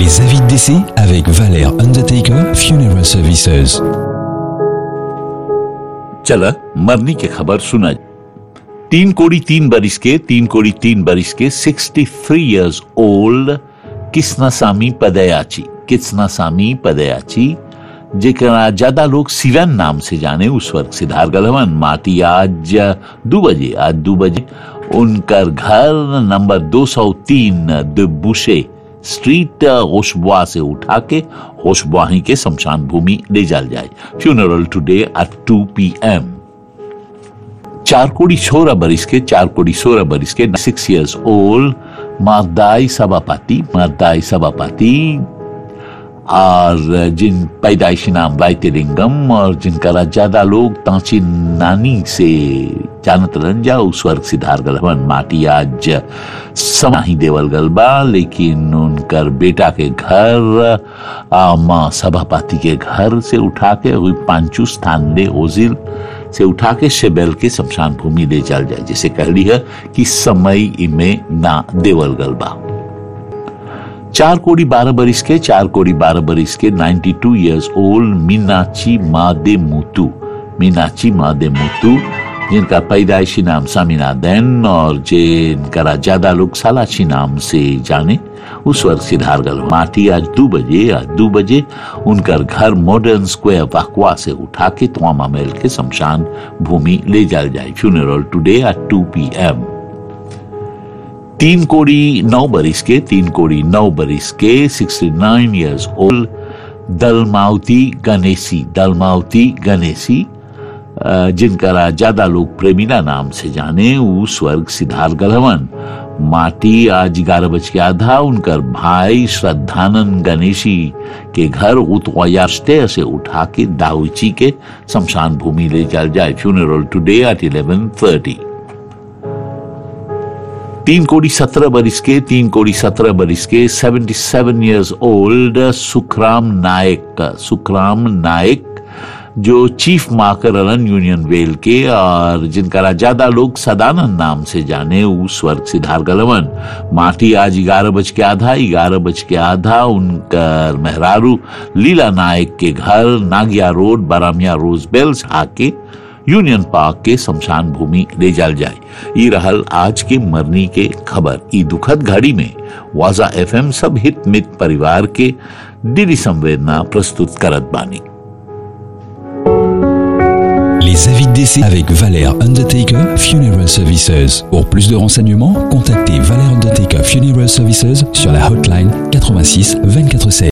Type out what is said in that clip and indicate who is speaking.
Speaker 1: Les avis de décès avec Valère Undertaker Funeral Services.
Speaker 2: चला मरने की खबर सुना तीन कोड़ी तीन बरिस के तीन कोड़ी तीन बरिस के 63 इयर्स ओल्ड किस्नासामी पदयाची किस्नासामी पदयाची जेकरा ज्यादा लोग सिवन नाम से जाने उस वक्त सिद्धार्थ गलवन माटी आज दो बजे आज दो बजे उनकर घर नंबर 203 दुबुशे स्ट्रीट होशबुआ से उठा के होशबुआ ही के शमशान भूमि ले जाल जाए फ्यूनरल टुडे एट 2 पीएम चार कोड़ी सोलह बरिस के चार कोड़ी सोलह बरिस के six years old Mardai Sabhapati Mardai Sabhapati और जिन पैदाइशी नाम वाइतिलिंगम और जिनका ज्यादा लोग तांची नानी से जानत रहन जा उस वर्ग सिद्धार्थ गलवन माटी आज समाही देवल गलबा लेकिन उनकर बेटा के घर आ, माँ सभापाती के घर से उठा के हुई पांचू स्थान ले ओजिल से उठा के शेबेल के शमशान भूमि ले चल जाए जिसे कहली है कि समय इमे ना देवल गलबा चार कोड़ी बारह बरिस के चार कोड़ी बारह बरिस के 92 two years old Meenachi Made Mutu Meenachi Made Mutu जिनका पैदाइशी नाम सामिना दैन और जिनका ज्यादा लोग सालाची नाम से जाने उस वर्ग सिद्धारगल माटी आज दो बजे आज दो बजे उनकर घर मॉडर्न स्क्वायर वाकवा से उठा के तोमा मेल के शमशान भूमि ले जाल जाए funeral today at two P M तीन कोड़ी नौ बरिस के तीन कोड़ी नौ बरिस के 69 इयर्स ओल्ड दलमावती गणेशी दलमावती गणेशी अ, जिनका ज्यादा लोग प्रेमिला नाम से जाने वो स्वर्ग सिद्धार्थ गलवन माटी आज ग्यारह बज के आधा उनकर भाई श्रद्धानंद गणेशी के घर उतवायास्ते से उठा के दाउची के शमशान भूमि ले चल जाए funeral today at eleven thirty तीन कोड़ी सत्रह बरिस के तीन कोड़ी सत्रह बरिस के seventy seven years old Sukhram Nayak Sukhram Nayak जो chief marker run union well के और जिनका ज्यादा लोग सदानंद नाम से जाने उस वर्ग सिद्धार्थ गलवन माटी आज ग्यारह बज के आधा ग्यारह बज के आधा उनका मेहरारू लीला नायक के घर नागिया रोड बारामिया रोज बेल्स आके यूनियन पार्क के शमशान भूमि ले जाल जाए ई रहल आज के मरनी के खबर ई दुखद घड़ी में वाजा एफएम सब हित मित परिवार के दिली संवेदना प्रस्तुत करत बानी
Speaker 1: Les avis de décès avec Valère Undertaker Funeral Services. Pour plus de renseignements, contactez Valère Undertaker Funeral Services sur la hotline 86 24 16.